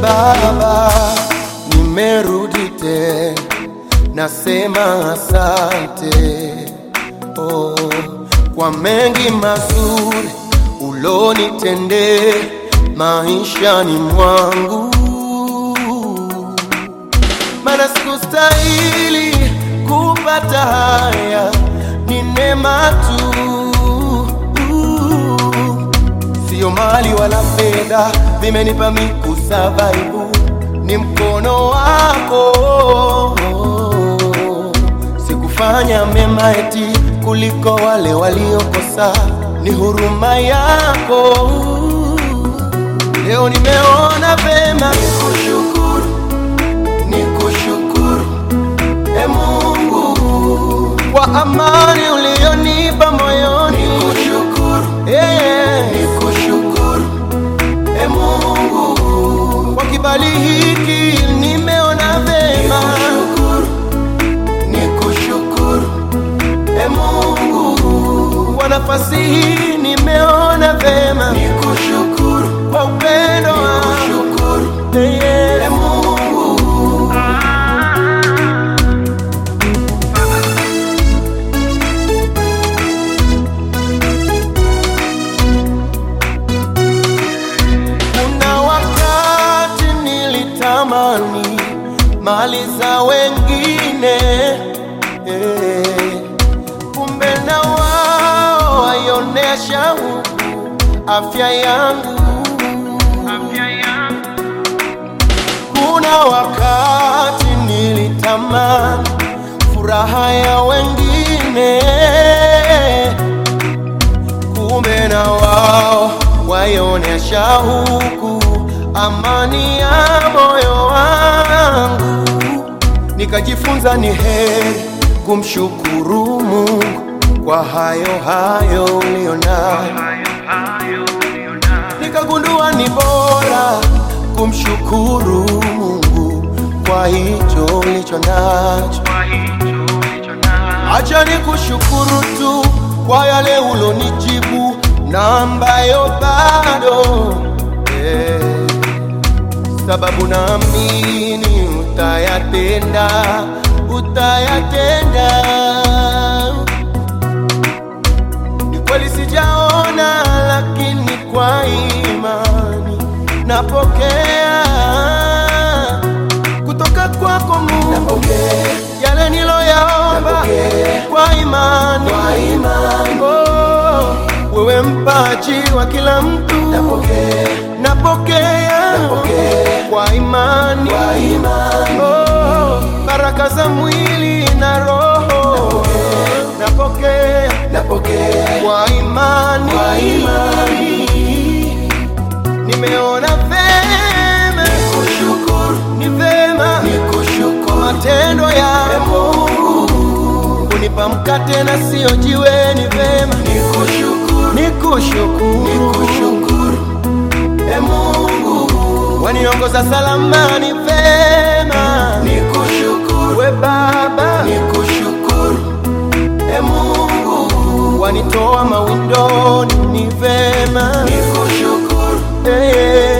Baba, nimerudi tena, nasema asante oh, kwa mengi mazuri ulonitendea maishani mwangu, mana sikustahili kupata haya, ni neema tu Sio mali wala fedha vimenipa mi kusavaibu, ni mkono wako. Sikufanya mema eti kuliko wale waliokosa, ni huruma yako. Leo nimeona vema nikushukuru, nikushukuru e Mungu kwa amani ulionipa moyoni, nikushukuru yeah. Nikushukuru e Mungu kwa kibali hiki nimeona vema, nikushukuru, nikushukuru e Mungu kwa nafasi hii nimeona vema, nikushukuru kwa upendo wako yeah. e Mungu Kuna wakati nilitamani mali za wengine eh, kumbe na wao waionesha huku afya yangu. Kuna wakati nilitamani furaha ya wengine kumbe na wao waionesha huku amani ya moyo wangu. Nikajifunza ni heri kumshukuru Mungu kwa hayo hayo ulionayo. Nikagundua ni bora kumshukuru Mungu kwa hicho ulicho nacho. Acha nikushukuru tu kwa yale ulonijibu na ambayo bado eh, sababu naamini utayatenda, utayatenda. Ni kweli sijaona, lakini kwa imani napokea kutoka kwako Mungu Napokea. yale niloyaomba Napokea. kwa imani, Kwa imani. Oh, wewe mpaji wa kila mtu Napokea. napokea Napokea. kwa imani, Kwa imani. Oh, baraka za mwili na roho napokea Napokea kwa imani, kwa imani. nimeona vema Nikushukuru, ni vema nikushukuru matendo e yako Mungu. kunipa mkate na sio jiwe, ni vema Nikushukuru, nikushukuru, nikushukuru e Mungu. waniongoza salama, ni vema Nikushukuru, we Baba, nikushukuru e Mungu. wanitoa mawindoni, ni vema Nikushukuru, eh,